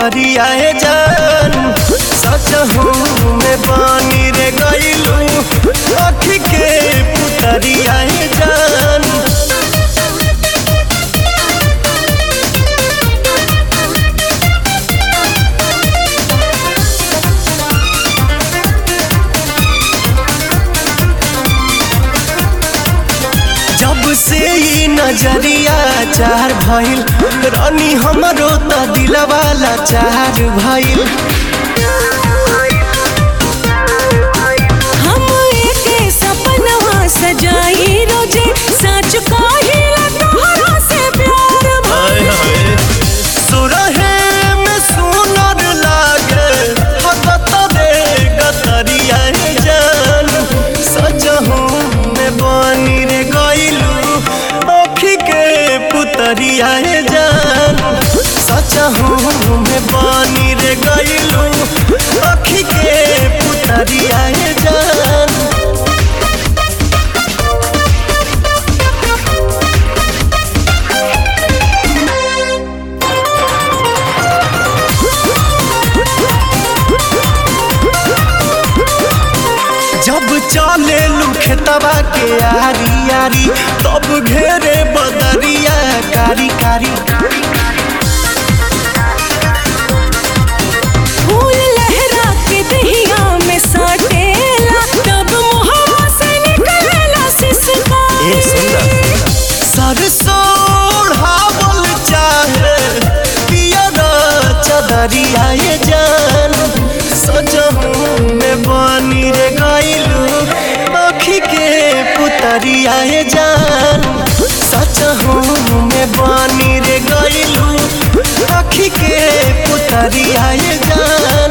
पुतरिया जान सच हूँ मैं बानी रे गईलू आँखी के पुतरिया जान जब से ई नजरिया चार भइल रानी हमरो त दिलवाला चार भइल हम एके सपनवा सजाई रोजे सच काहिला तोहरा से प्यार भइल सुरहे में सुनर लागे हगत रे गतरिया जान सजहू में बनी रे गइलू आँखी के पुतरिया जान सजहू में बनी रे गइलू आँखी के पुतरिया जान जब चले खेतवा के आरी आरी तब घेरे बदरिया कारी कारी फूल लहरा के दहिया में साटेला तब मुहवा से निकलेला सिसकारी सरसों हावल चाहे पियर चदरिया ये जान सजहू में बनी रे गइलू आँखी के पुतरिया ये जान सजहू में बनी रे गइलू आँखी के पुतरिया ये जान